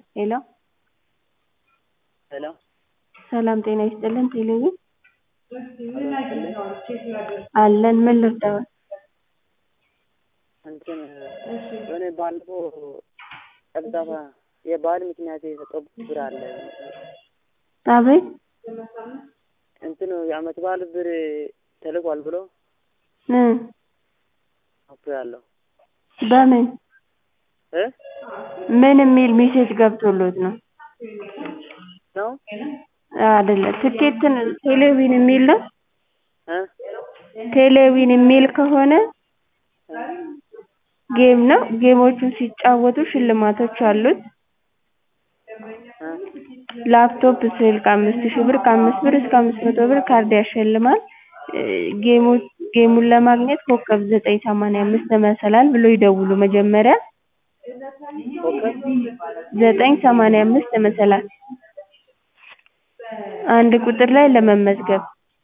ሄሎ ሄሎ ሰላም ጤና ይስጥልን ቴሌቪዥን አለን ምን ልርዳዎት እንትን የሆነ ባለፈው ጨብጣባ የበዓል ምክንያት የሰጠው ብር አለ አቤት እንትኑ የአመት በዓል ብር ተልኳል ብሎ እ አፍሬያለሁ በምን እ ምን የሚል ሜሴጅ ገብቶሎት ነው ነው አይደለም ትኬትን ቴሌቪዥን የሚል ነው እ ቴሌቪዥን የሚል ከሆነ ጌም ነው ጌሞቹን ሲጫወቱ ሽልማቶች አሉት እ ላፕቶፕ ስልክ አምስት ሺህ ብር ከአምስት ብር እስከ አምስት መቶ ብር ካርድ ያሸልማል ጌሞች ጌሙን ለማግኘት ኮከብ ዘጠኝ ሰማንያ አምስት መሰላል ብለው ይደውሉ መጀመሪያ ኮከብ ዘጠኝ ሰማንያ አምስት መሰላል አንድ ቁጥር ላይ ለመመዝገብ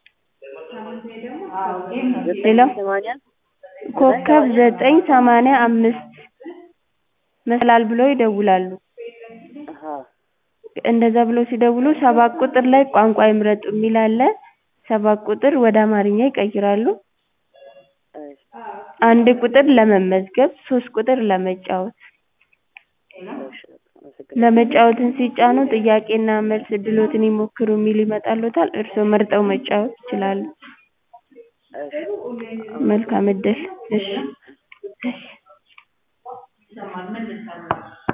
ሄሎ ሰማንያ ኮከብ ዘጠኝ ሰማንያ አምስት መሰላል ብለው ይደውላሉ አሀ እንደዛ ብለው ሲደውሉ ሰባት ቁጥር ላይ ቋንቋ ይምረጡ የሚል አለ ሰባት ቁጥር ወደ አማርኛ ይቀይራሉ እሺ አንድ ቁጥር ለመመዝገብ ሶስት ቁጥር ለመጫወት እሺ አመሰግናለሁ ለመጫወትን ሲጫኑ ጥያቄና መልስ እድልዎትን ይሞክሩ የሚል ይመጣልዎታል እርስዎ መርጠው መጫወት ይችላሉ እሺ መልካም እድል እሺ